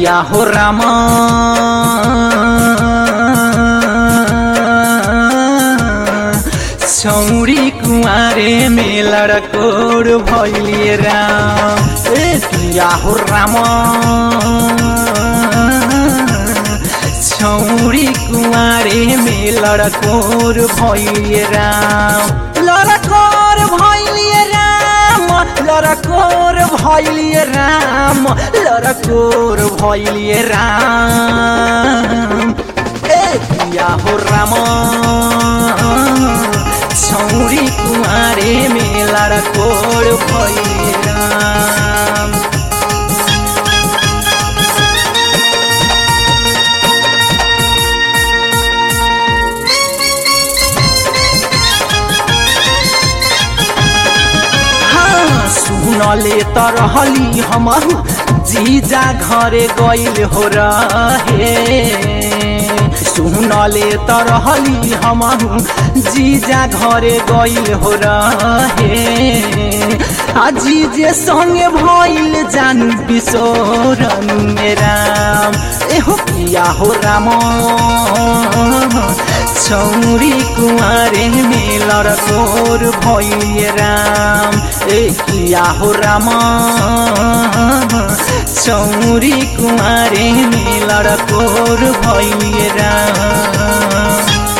किया हो रामा छौरी कुमारे में लड़कोर भैलिए राम ए किया हो रामा छौरी कुमारे में लड़कोर भैलिए राम लड़कोर भैलिए राम लड़कोर भैलिए राम लड़कोर भैलिए राम ए किया हो राम छौरी कुमारे में लड़कोर भैलिए राम हाँ, सुनले त रहली हमहु जीजा घरे गइल हो रहे सुनले त रहली हमहु जीजा घरे गइल हो रहे आ जीजे संगे भइल जानु बिसोरन राम एहो किया हो राम छौरी कुमारे में लड़कोर भइए राम ए किया हो राम छौरी कुमारे में लड़कोर भइए राम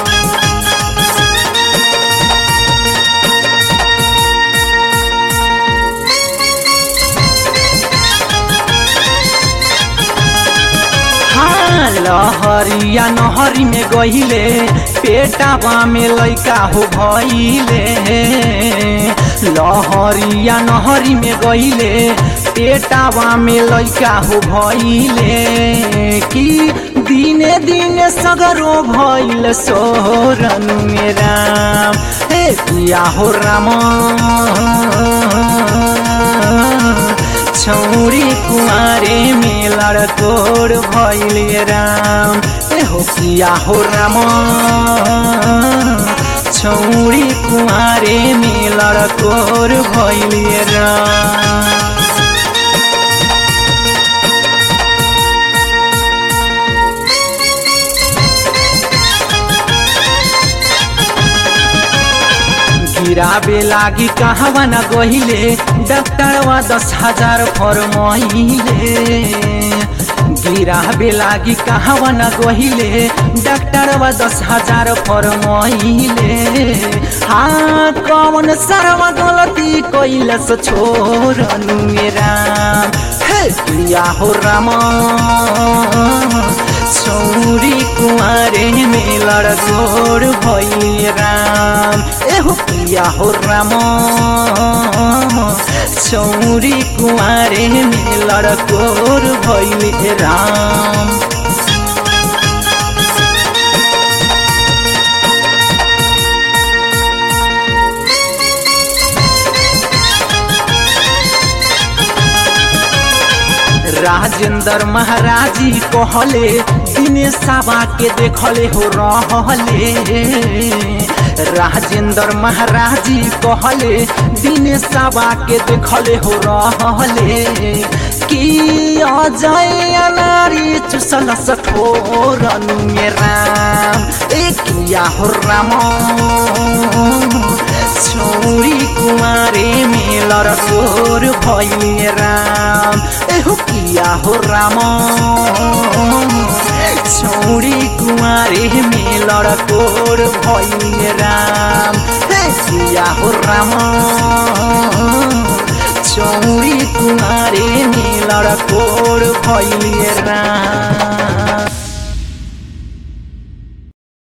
हाँ, लहरिया नहरी में गहिले पेटावा में लैका हो भइले लहरिया नहरी में गहिले पेटावा में लैका हो भइले कि दिने दिने सगरो भइल सोरन में राम हे किया हो राम छौरी कुमारे में लड़कोर भइले राम ए हो किया हो राम छौरी कुमारे में लड़कोर भइले राम गिराबे लागी कहवा न गहिले डॉक्टरवा दस हजार फरमहिले गिराबे लागी कहवा न गहिले डॉक्टरवा दस हजार फरमहिले हाँ कौन सरवा गलती कैलस छोरनु मेरा हे किया हो राम छौरी कुमारे में लड़कोर भइले राम एहो किया हो राम छौरी कुमारे में लड़कोर भइले राम राजेंद्र महाराजी कहले दिने साबा के देखले हो रहले राजेंद्र महाराजी कहले दिने साबा के देखले हो रहले कि अजय नारी चुसल सठोरनु मेरा ए किया हो राम छौरी कुमारे में लड़कोर भइले राम एहो किया हो राम छौरी कुमारे में लड़कोर भइले राम हे किया हो राम छौरी कुमारे में लड़कोर भइले राम